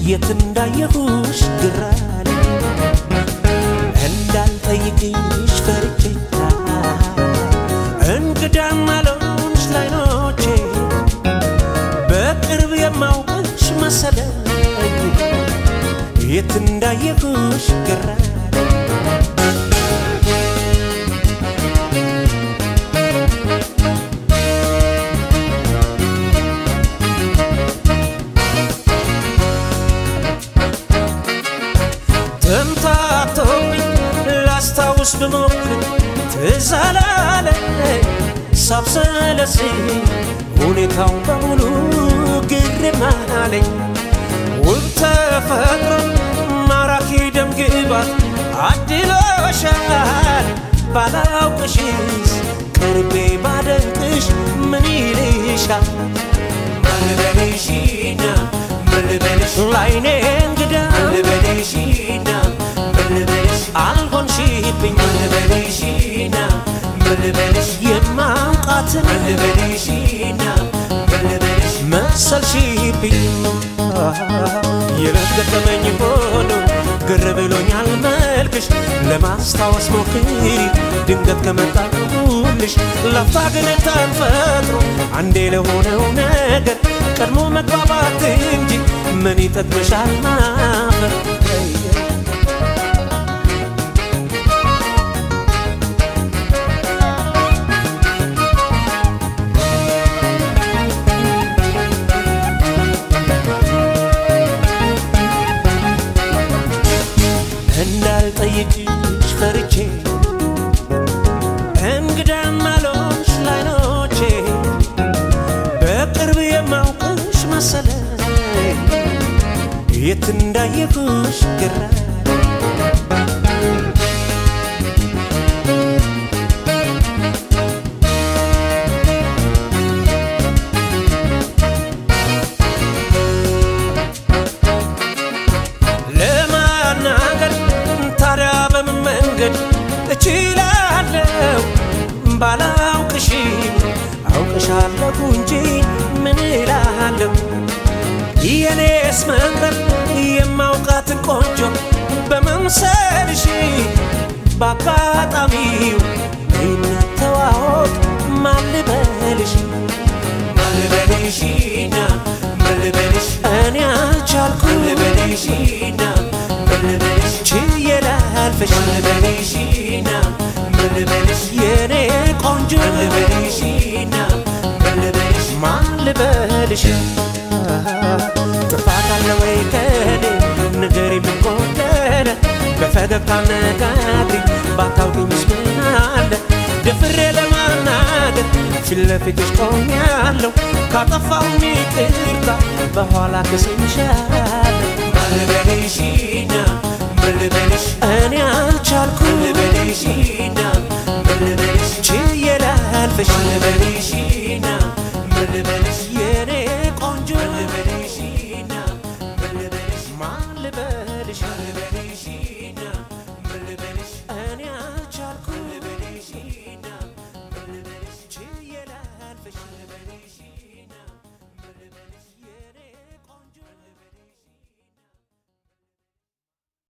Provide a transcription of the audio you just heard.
የት እንዳየሁሽ ግራል እንዳልጠይቅሽ ፈርቼ እንግዳም አልሆንሽ ላይኖቼ በቅርብ የማውቅሽ መሰለኝ የት እንዳየሁሽ ግራል ተምታቶብኝ ላስታውስ ብሞክር ትዝ አላለኝ ሳብሰለስል ሁኔታው በሙሉ ግርም አለኝ ውብ ተፈጥሮ ማራኪ ደም ግባት አድሎሻል ባላውቅሽስ ቅርቤ ባደንቅሽ ምን ይልሻል መልበልሽና መልበልሽ ላይኔ እንግዳ መልበልሽና መልበልሽ አልሆንሽብኝ መልበልሽና መልበልሽ የማውቃትን መልበልሽና መልበልሽ መሰልሽብኝ የረገጠመኝ ሆኖ ግር ብሎኛል መልክሽ ለማስታወስ ሞክሪ ድንገት ከመጣሁልሽ ለፍታ ግን ተፈጥሮ አንዴ ለሆነው ነገር ቀድሞ መግባባት እንጂ ምን ይጠቅምሻል ማፈር እንዳልጠይቅሽ ፈርቼ እንግዳም አልሆንሽ ላይኖቼ በቅርብ የማውቅሽ መሰለኝ የት እንዳየሁሽ ግራ ለማናገር ታዲያ በምን መንገድ እችላለሁ ባላውቅሽም አውቅሻለሁ እንጂ ምን እላለሁ የኔስ መቅረብ የማውቃትን ቆንጆ በመምሰልሽ በአጋጣሚው ይነተዋወቅ ማልበልሽ ማልበልሽና ማልበልሽ እኔ አልቻልኩ ማልበልሽና ማልበልሽ ችዬ ላልፍሽ ማልበልሽና ማልበልሽ የኔ ቆንጆ ማልበልሽና ማልበልሽ ማልበልሽ ጥፋት አለ ወይ ከኔ ንገሪ ምን ጎደለ በፈገግታ ነጋግሪ ባታውቂኝስ ምን አለ ደፍሬ ለማናገር ፊት ለፊትሽ ቆሜያለሁ ካጠፋሁም ይቅርታ በኋላ ክስምሻለሁ መልበልሽና መልበልሽ እኔ አልቻልኩ መልበልሽና መልበልሽ ችዬ ላልፍሽ መልበልሽና መልበልሽ የኔ ቆንጆ መልበልሽና መልበልሽ ማን ልበልሽ